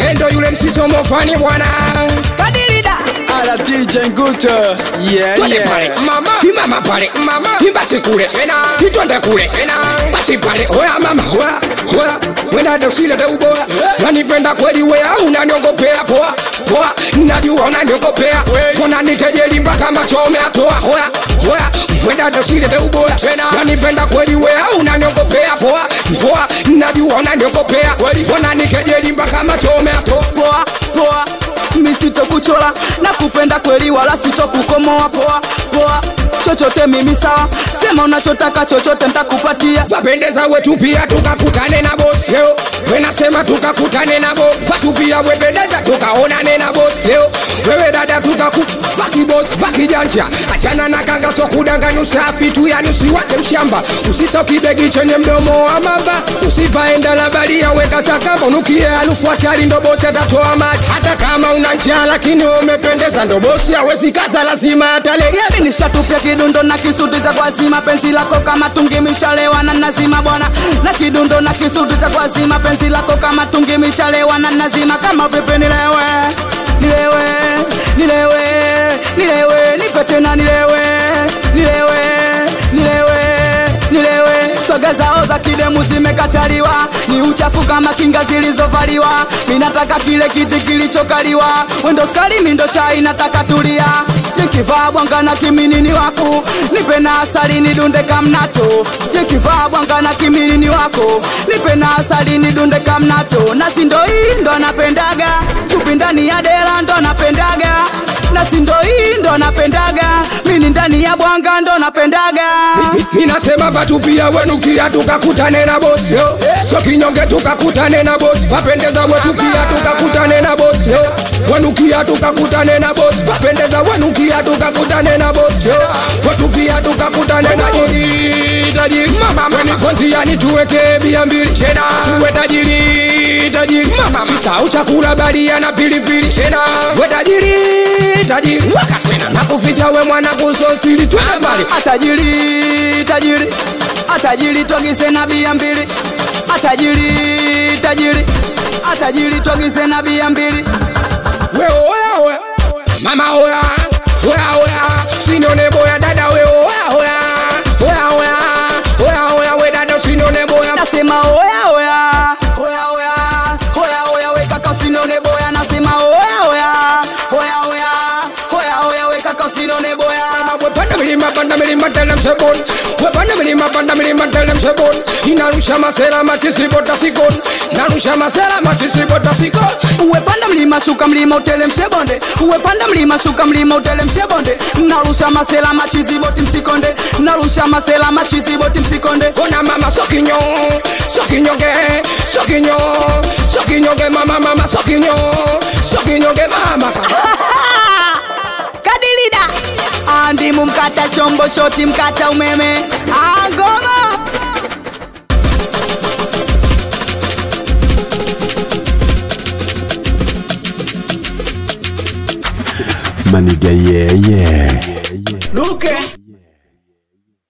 endo yule msisomo fani bwana kadilida Ala DJ Nguto Yeah Twende yeah pale mama kimama pale mama kimbasi kule tena kitwende kule tena basi pale hoya mama hoya hoya wenda dosile de ubora nanipenda kweli wea unaniongopea poa poa najua unaniongopea kona nikejeli mpaka machome atoa hoya hoya wenda dosile de ubora nanipenda kweli wea unaniongopea poa poa najua unaniongopea kona nikejeli mpaka machome atoa poa poa mi sitokuchola na kupenda kweli wala sitokukomoa poa poa chochote mimi sawa sema unachotaka chochote ntakupatia vapendeza wetu pia tukakutane na bosi leo wenasema tukakutane na bosi vatu pia wependeza tukaonane na bosi leo wewe dada tukaku faki bosi faki janja achana na kanga so kudanganya usafi tu yani usiwake mshamba usisa kibegi chenye mdomo wa mamba usivaenda la balia weka sakamba unukie harufu hatari ndo bosi atatoa maji hata kama una njaa lakini umependeza ndo bosi hawezi kaza lazima atalegea nishatupia kidundo na kisuti cha kwazima penzi lako kama tungi mishalewa na nazima bwana na kidundo na kisuti cha kwazima penzi lako kama tungi mishalewa na nazima kama vipi nilewe nilewe nilewe nilewe nipe tena nilewe nilewe nilewe nilewe swaga zao za kidemu zimekataliwa ni uchafu kama kinga zilizovaliwa minataka kile kiti kilichokaliwa wendo skali mindo chai nataka tulia jekivaa bwanga na kiminini wako nipe na asali nidunde kamnato jekivaa bwanga na kiminini wako nipe na asali nidunde kamnato na sindo hii ndo napendaga chupi ndani ya dela ndo napendaga na sindo hii ndo napendaga mini ndani ya bwanga ndo napendaga minasema vatu pia wenukia tukakutane na bosi yo so kinyonge tukakutane na bosi vapendeza wetu pia tukakutane na bosi yo wenukia tukakutane na bosi vapendeza wenukia tukakutane na bosi yo wetu pia tukakutane na tajiri tajiri mama wenikonjiani tuweke bia mbili tena tuwe tajiri tajiri mama sisau chakula balia na pilipili tena we tajiri tajiri wakatwena nakuficha we mwana kusosili twende mbali atajiri tajiri atajiri twagize na bia mbili atajiri tajiri atajiri twagize na bia mbili we oya oya mama oya oya oya sinone boya dada we oya oya oya oya oya oya we dada sinone boya nasema oya oya oya oya oya oya we kaka usinone boya nasema oya oya oya oya oya oya we kaka usinone boya we panda milima panda milima tele msebon we panda milima panda milima tele msebon inarusha masera machisibota sikon narusha masera machisibota sikon uwepanda mlima shuka mlima utelemshe bonde uwepanda mlima shuka mlima utelemshe bonde narusha masela machiziboti msikonde narusha masela machiziboti msikonde ona mama sokinyo sokinyonge sokinyo sokinyonge mama mama sokinyo sokinyonge mama kadilida andimu mkata shombo shoti mkata umeme angoma Maniga yeah yeah Luke